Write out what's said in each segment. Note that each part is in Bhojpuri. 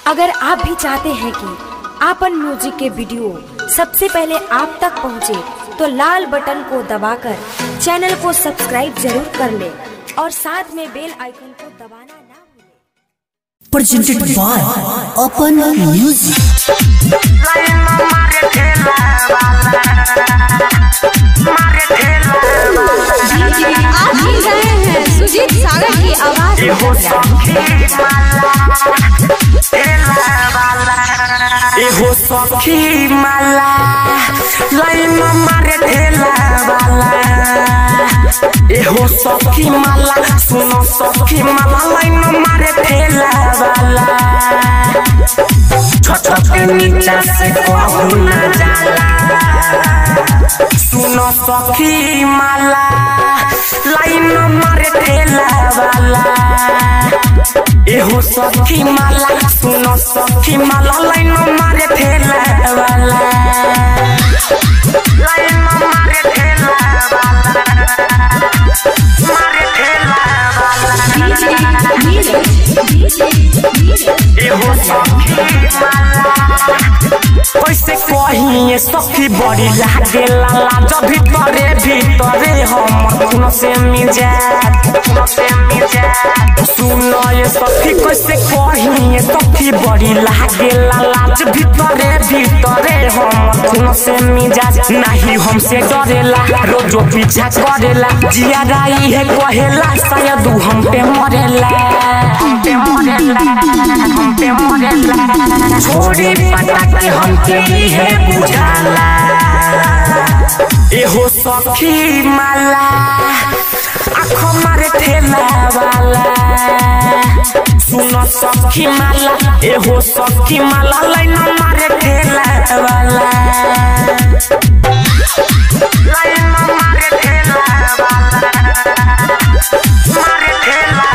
अगर आप भी चाहते हैं कि आपन म्यूजिक के वीडियो सबसे पहले आप तक पहुंचे, तो लाल बटन को दबाकर चैनल को सब्सक्राइब जरूर कर ले और साथ में बेल आइकन को दबाना ना भूलें। presented by Open Music. आप सुन रहे हैं सुजीत सागर की आवाज एहो सखी माला लाइन मारे ठेला वाला एहो सखी माला सुनो सखी माला लाइन मारे ठेला वाला छोट के नीचा से कहू ना जाला सुनो सखी माला लाइन मारे ठेला वाला एहो सखी माला सुनो सखी माला लाइन मारे ठेला वाला लाइन मारे ठेला वाला मारे ठेला वाला एहो सखी माला कैसे कहिए सखी बड़ी लागे लाला जब भीतरे भीतरे हम खून से मिजाज खून से मिजाज सुनो ये सखी कैसे कहिए सखी बड़ी लागे लाला जब भीतरे भीतरे हम खून से मिजाज नहीं हमसे डरेला रोजो पीछा करेला जिया राई है कहेला शायद उ हम पे मरेला हम पे मरेला हम पे मरेला छोड़ी पता कि हमके है बुझाला एहो सखी माला आँख मारे ठेला वाला सुनो सखी माला एहो सखी माला लाइन मारे ठेला वाला लाइन मारे ठेला वाला मारे ठेला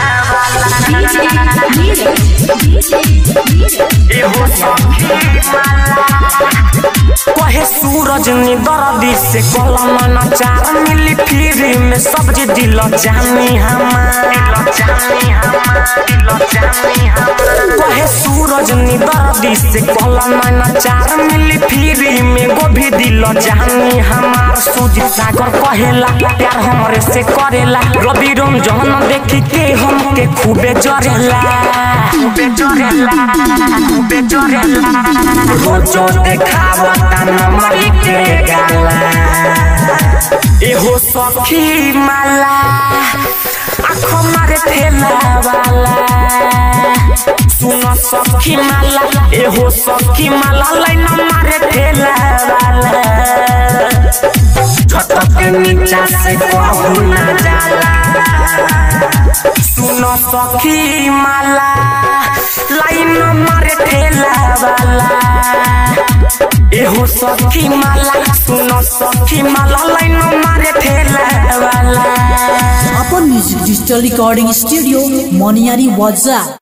वाला एहो सखी माला कहे सूरज नि दर्दी से कलम न चार मिली फिर में सब्जी दिल जानी हमार जानी हमार दिल जानी हमार कहे सूरज नि दर्दी से कलम न चार मिली फिर में गोभी दिल जानी हमार सुजीत सागर कहेला प्यार हमरे से करेला रवि रोम जहन देखी के हमके खूबे जरेला खूबे जरेला खूबे जरेला रोजो देखावता नमरी के गाला एहो सखी माला आँख मारे ठेला वाला सुनो सखी माला एहो सखी माला लाइन मारे ठेला वाला छत के नीचा से कहू ना जाला सुनो सखी माला लाइन मारे ठेला वाला एहो सखी माला सुनो सखी माला लाइन मारे ठेला वाला Open Music Digital Recording Studio, Moniari Waza.